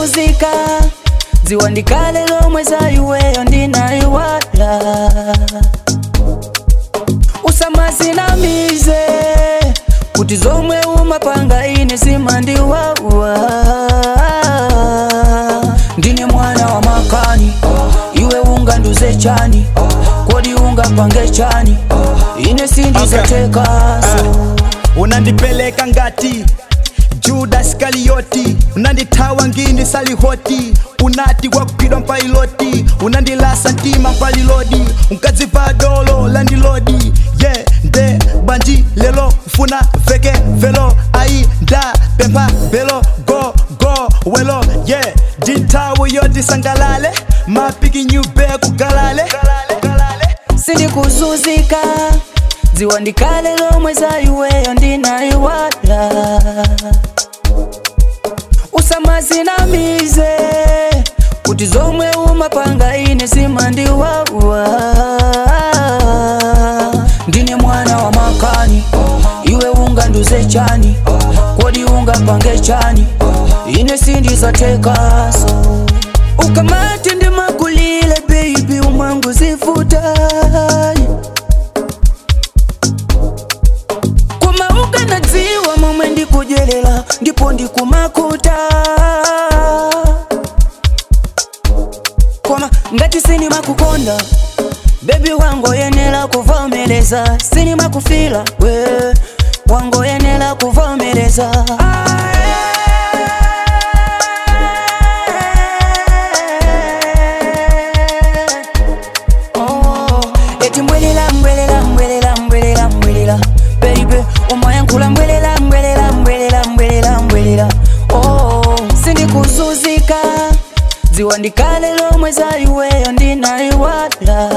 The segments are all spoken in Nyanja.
kuzuzika dziwa ndikale lomwe za iweyo ndinayiwala usamazinamize kuti zomwe umapanga ine zimandiwawa ndine mwana wa makani iwe unganduze chani kodi ungapange chani ine sindizatekaso unandipeleka ngati judas iskarioti unandithawa ngini salihoti unati kwakugwidwa mpailoti unandilasa mtima mpalilodi unkadziva dolo landilodi ye yeah, nde banji lelo ufuna veke velo ayi nda pempha belo go go welo ye yeah. ndinthawi yoti sangalale mapiki nyube kugalale sindikuzuzika dziwa ndikale lomwe za iweyo ndinayiwala usamazinamize kuti zomwe umapanga ine zimandiwawa ndine mwana wa makani iwe unganduze chani kodi ungapange chani ine sindizatekaso ukamati ndimakulile baby umangu zifutai koma ukanadziwa momwe ndikudyerera ndipo ndikumakuta koma ngati sinimakukonda bebi wangoyenera kuvomereza sinimakufila we wangoyenera kuvomereza Oh, eti mbwelela mbwelela mbwelela mbwelela mbwelela baby umayankhula mbwelela mbwelela mbwelela mbwelela mbwelela oh sindikuzuzika dziwa ndikale lomwe za iweyo ndinayiwala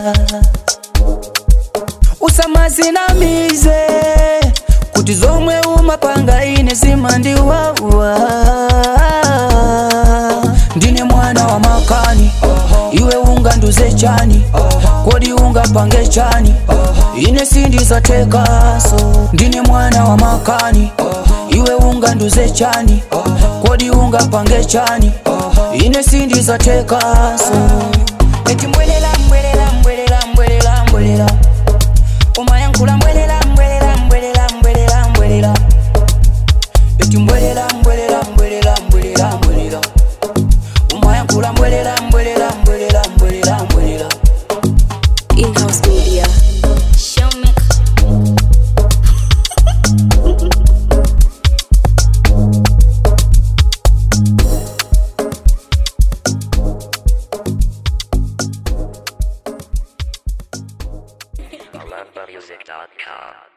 usamazinamize kuti zomwe umapanga ine zimandiwawa ndine mwana wa makani iwe unganduze chani kodi ungapange chani ine sindizatekaso ndine mwana wa makani iwe unganduze chani kodi ungapange chani ine sindizatekaso eti mbwelela mbwelela mbwelela mbwelela mbwelela umayankhula mbwelela mbwelela mbwelela mbwelela mbwelela eti mbwelela mbwelela mbwelela mbwelela mbwelela umayankhula mbwelela mbwelela mbwelela mbwelela mbwelela In-house media. Show me. AlumbaMusic.com.